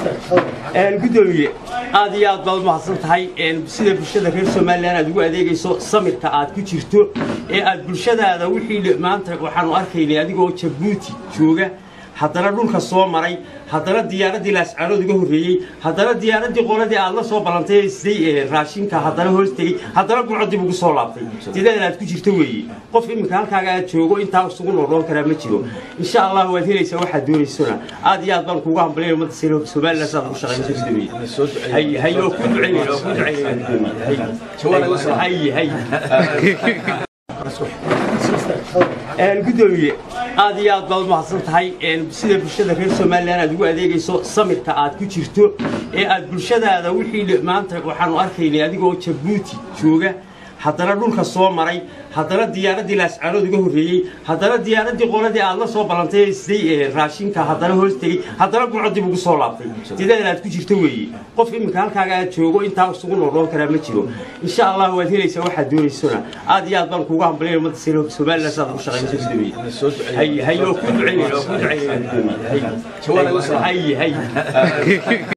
gudoomiye aad iyo aad baad umahadsan tahay sida bulshada reer somalilan aad ugu adeegayso samirka aad ku jirto ee aad bulshadaada wixii maanta waxaanu arkaynay adigoo jabuuti jooga haddana dhulka soo maray haddana diyaaraddii laascaanood uga horreeyey haddana diyaaraddii qoladii aad la soo ballantay ee siday raashinka haddana hoos tegey haddana gurco dib ugu soo laabtay sideedan aad ku jirto weeye qof iminka halkaaga aad joogo intaa isugu noodhoon karaa ma jiro insha allah waad helaysaa waxaad doonaysona aad iyo aad baan kuugu hambalaya ummadda somalilan saad ugu shaqaynayso gudoomiye hay hay oo ku ducaynayna oo ku ducaynayna hay hay gudoomiye aad iyo aad baad umahadsan tahay sida bulshada reer somalilan aad ugu adeegayso samirka aad ku jirto ee aad bulshadaada wixii maanta waxaanu arkaynay adigoo jabuuti jooga haddana dhulka soo maray haddana diyaaraddii laascaanood uga horreeyey haddana diyaaraddii qoladii aad la soo ballantay ee siday raashinka haddana hoos tegey haddana gurco dib ugu soo laabtay sideedan aad ku jirto weeye qof iminka halkaaga aad joogo intaa isugu noodhoon karaa ma jiro insha allah waad helaysaa waxaad doonaysona aad iyo aad baan kuugu hambalaya ummadda somalilan saad ugu shaqaynayso gudoomiye hay hay oo ku ducaynayna oo ku ducaynayna gudoomiye hay hay